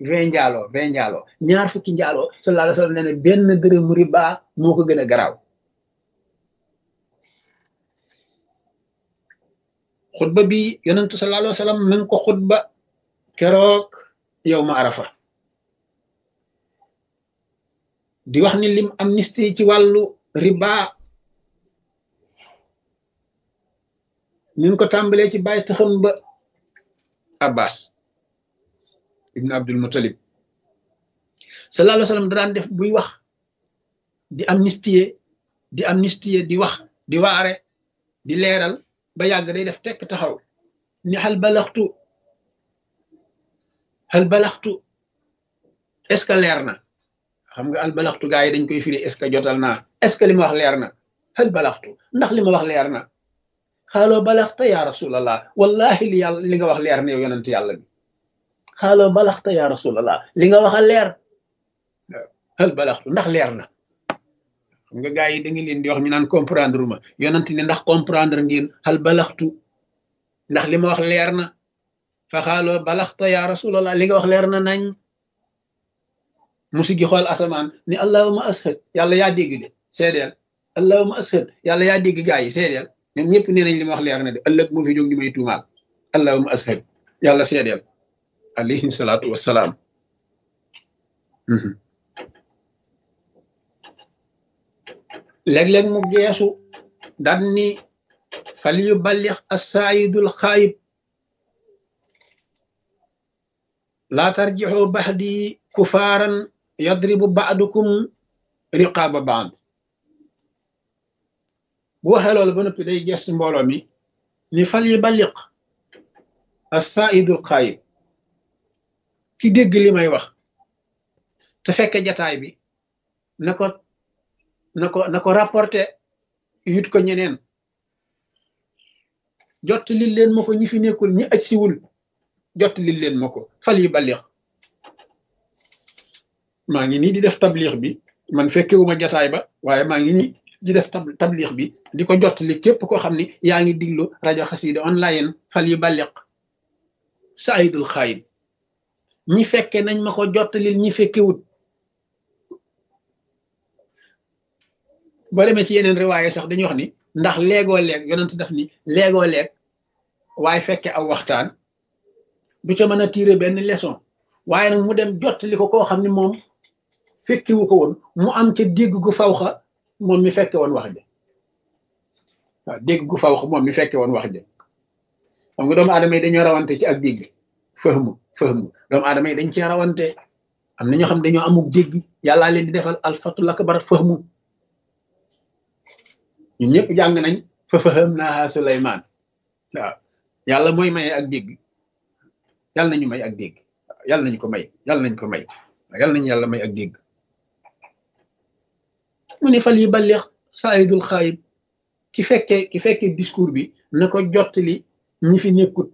vingt njaaloo vingt njaaloo ñaar fukki njaaloo sallallahu alayhi wa sallam nee na benn dërëmu riba moo ko gën a garaaw xutba bi yonentu sallallahu alayhi wa sallam mi ngi ko xutba keroog yow ma arafa di wax ni lim amnistie ci wàllu riba ni ngi ko tàmbalee ci bàyyi taxam ba abbas ibn abdul muttalib sallallahu alayhi wa sallam da daan def buy wax di amnistie di amnistie di wax di waare di leeral ba yàgg day def tekk taxaw ni xal balaxtu xal balaxtu est ce que leer na xam nga al balaxtu gaa yi dañ koy firi est ce que jotal naa est ce que li ma wax leer na xal balaxtu ndax li ma wax leer na xaaloo balaxta ya rasulallah wallahi li yàlla li nga wax leer na yow yonent yàlla bi xaaloo balaxta ya rasulallah li nga wax a leer xal balaxtu ndax leer na xam nga gaa yi da nga leen di wax ñu naan comprendre ma yonent ni ndax comprendre ngeen xal balaxtu ndax li ma wax leer na fa xaaloo balaxta ya rasulallah li nga wax leer na nañ musi gi xool asamaan ni allahuma ashad yàlla yaa dégg de seedeel allahuma ashad yàlla yaa dégg gaa yi seedeel ñoom ñëpp nee nañ li ma wax leer na de ëllëg moo fi jóg di may tuumaal allahuma ashad yàlla seedeel alayhi salaatu wassalaam léeg-léeg mu geesu daan ni fal yu ballix assaayidul xaayib laa tarjixoo baxdi kufaaran yadribu baadukum riqaaba baad bu waxee loolu ba noppi day gees mbooloo mi ni fal yu balliq assaayidul xaayib ki dégg li may wax te fekke jataay bi na ko na ko na ko rapporté yut ko ñeneen jot li leen ma ko ñi fi nekkul ñi aj siwul jot li leen ma ko fal yu balliq maa ngi nii di def tablix bi man fekkewuma jataay ba waaye maa ngi nii di def tablix bi di ko jot li képp koo xam ni yaa ngi diglu rajo xasida online fal yu balliq saayidul xaayib ñi fekke nañ ma ko jottalil ñi fekkewut boo demee ci yeneen riwaaye sax dañuy wax ni ndax léegoo leeg yonent def ni léegoo leeg waaye fekke aw waxtaan du ca mën a tiire benn leçon waaye nag mu dem jottali ko koo xam ne moom fekkiwu ko woon mu am ca dégg gu fawxa moom mi fekke woon wax ja waaw dégg gu fawxa moom mi fekke woon wax ja xam nga doomu aadama yi dañoo rawante ci ak dégg fahmu fahmu doomu aadama yi dañ cee rawante am na ñoo xam dañoo amuk dégg yàllaa leen di defal alfatul akbar fahmu ñun ñëpp jàng nañ fa faham naa Suleymaan waaw yàlla mooy maye ak dégg yàlla nañu may ak dégg yàlla nañ ko may yàlla nañ ko may yàlla nañu yàlla may ak dégg mu ne fal yi balleex saayidul xaayib ki fekke ki fekke discours bi na ko jottali ñi fi nekkut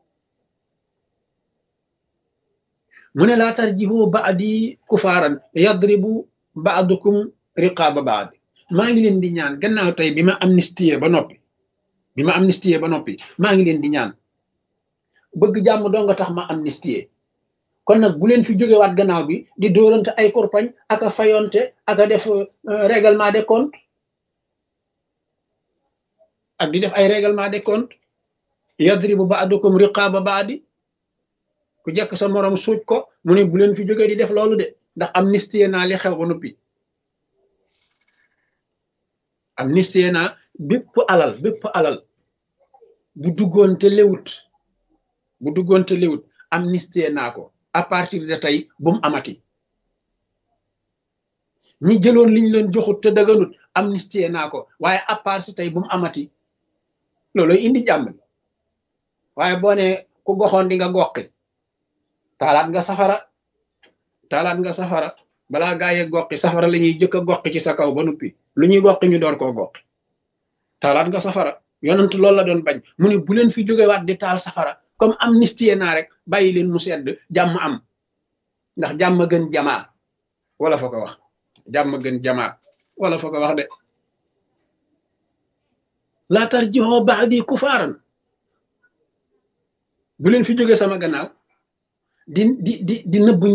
mu ne laa tarjihu baadi kufaaran yadribu baadukum riqaaba baad maa ngi leen di ñaan gannaaw tey bi ma amnistie ba noppi bi ma amnistie ba noppi maa ngi leen di ñaan bëgg jàmm doo nga tax ma amnistie kon nag bu leen fi jógewaat gannaaw bi di dóorante ay korpañ ak a fayonte ak a def règlement des comptes ak di def ay règlement des comptes yadribu baadukum riqaaba baadi ku jekk sa morom suuj ko mu ne bu leen fi jógee di def loolu de ndax amnistie naa li xew ba noppi amnistie naa bépp alal bépp alal bu duggoon te lewut bu duggoon te lewut amnistie naa ko à partir de tey bu mu amati ñi jëloon liñ leen joxut te daganut amnistie naa ko waaye à part si tey bu mu amati looloy indi jàmm waaye boo ne ku goxoon di nga goqi taalaat nga safara taalaat nga safara balaa gaa yee goqi safara la ñuy jëkk a goqi ci sa kaw ba noppi lu ñuy goqi ñu door koo goqi taalaat nga safara yonent loolu la doon bañ mu ne bu leen fi jógewaat di taal safara comme amnistie naa rek bàyyi leen mu sedd jàmm am ndax jàmm gën jamaa wala fa ko wax jàmm gën jamaa wala fa ko wax de laa tarjihoo ba'di kufaaran bu leen fi jóge sama gannaaw di di di di nëbbu